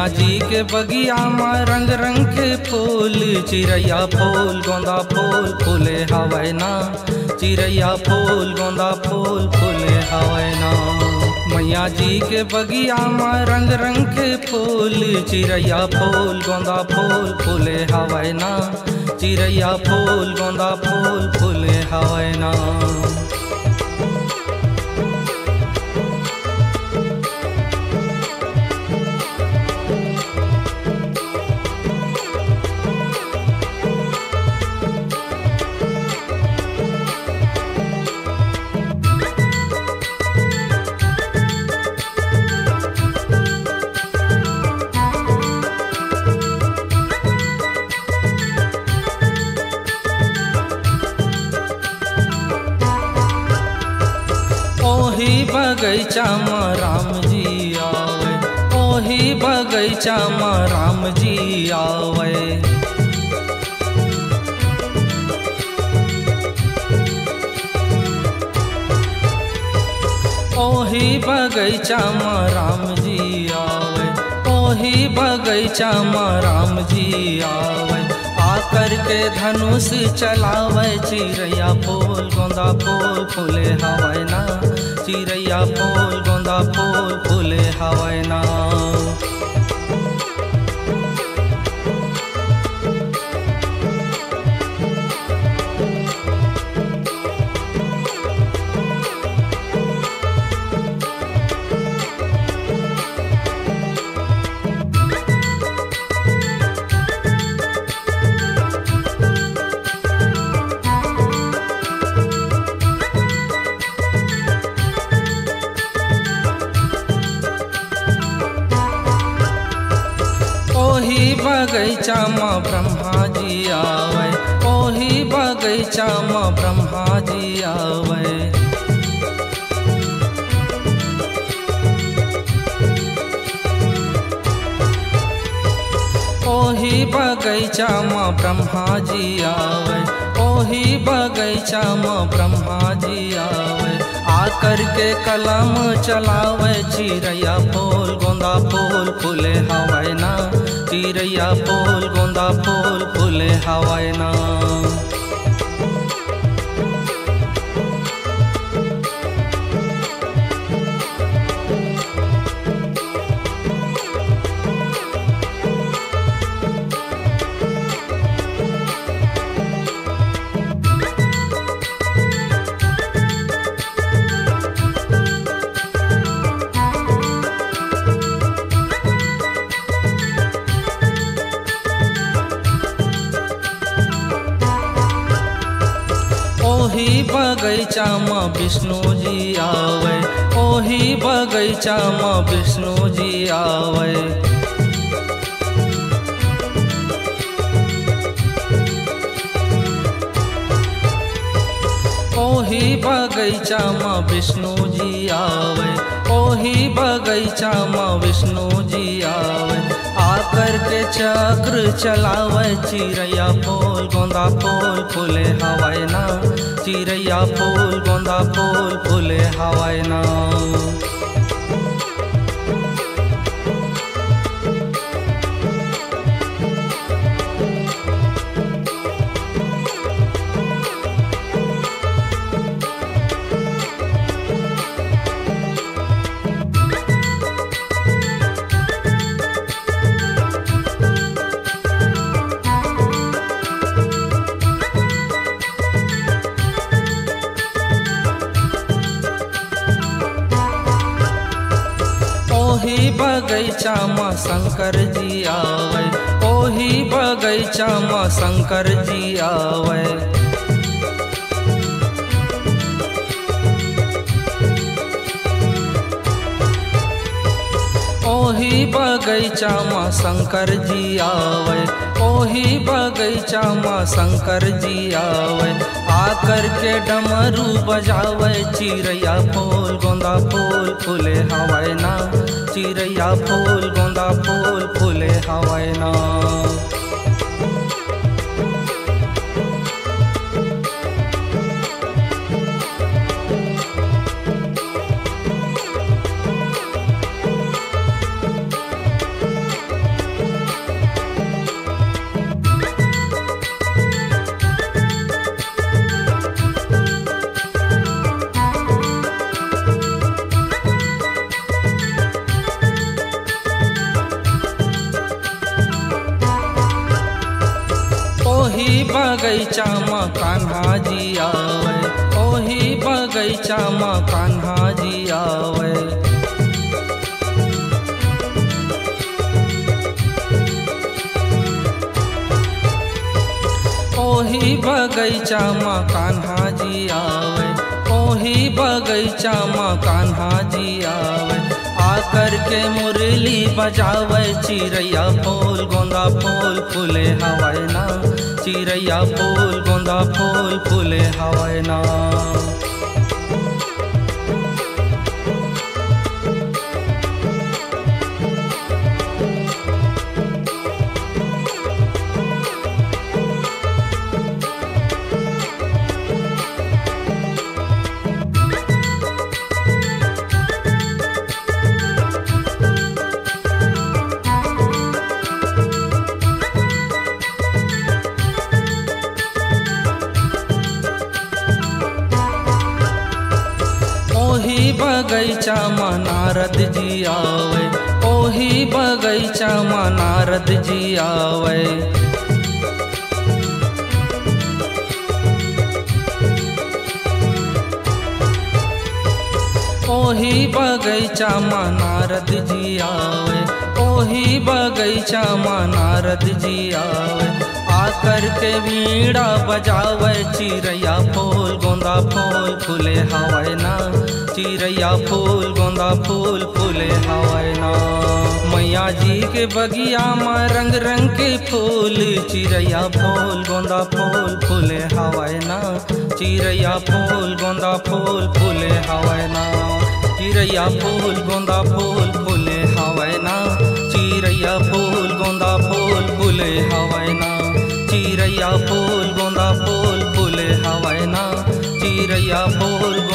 जी के बगिया में रंग रंग के फूल चिड़ैया फूल गोंदा फूल फूले हवाए ना चिड़ैया फूल गोंदा फूल फूले हवाए ना मैया जी के बगिया में रंग रंग के फूल चिड़ैया फूल गोंदा फूल फूले हवाए ना चिड़ैया फूल गोंदा फूल फूले हवाए ना ओही बगैचा में राम जी आवे ओही बगैचा में राम जी आवे ओही बगैचा में राम जी आवे ओही बगैचा में राम जी आवे आकर के धनुष चलावे चिड़ैया फूल गोंदा फूल फूले हवाए ना चिड़ैया फूल गोंदा फूल फूले हवाए ना ओही बगैचा में ब्रह्मा जी आवे ओही बगैचा में ब्रह्मा जी आवे ओही बगैचा में ब्रह्मा जी आवे ओही बगैचा में ब्रह्मा जी आवे आकर के कलम चलावे चिड़ैया फूल गोंदा फूल फूले हवाए ना चिड़ैया फूल गोंदा फूल फूले हवाए ना ओही बगैचा में विष्णु जी आवे ओही बगैचा में विष्णु जी आवे ओही बगैचा में विष्णु जी आवे ओही बगैचा में विष्णु जी आवे आकर के चक्र चलावे चिड़ैया फूल गोंदा फूल फूले हवाए ना चिड़ैया फूल गोंदा फूल फूले हवाए ना ओही बगैचा में शंकर जी आवे ओही बगैचा में शंकर जी आवे ओही बगैचा में शंकर जी आवे ओही बगैचा में शंकर जी आवे आकर के डमरू बजावे चिड़ैया फूल गोंदा फूल फूले हवाए ना चिड़ैया फूल गोंदा फूल फूले हवाए ना बगैचा में कान्हा जी आवे ओही बगैचा में कान्हा जी आवे ओही बगैचा में कान्हा जी आवे ओही बगैचा में कान्हा जी आवे आकर के मुरली बजावे चिड़ैया फूल गोंदा फूल फूले हवाए ना चिड़ैया फूल गोंदा फूल फूले हवाए ना ओही बगैचा में नारद जी आवे ओही बगैचा में नारद जी आवे ओही बगैचा में नारद जी आवे ओही बगैचा में नारद जी आवे आकर के वीणा बजावे चिड़ैया फूल गोंदा फूल फूले हवाए ना चिड़ैया फूल गोंदा फूल फूले हवाए ना मैया जी के बगिया में रंग रंग के फूल चिड़ैया फूल गोंदा फूल फूले हवाए ना चिड़ैया फूल गोंदा फूल फूले हवाए ना चिड़ैया फूल गोंदा फूल फूले हवाए ना चिड़ैया फूल गोंदा फूल फूले हवाए ना चिड़ैया फूल गोंदा फूल फूले हवाए ना चिड़ैया फूल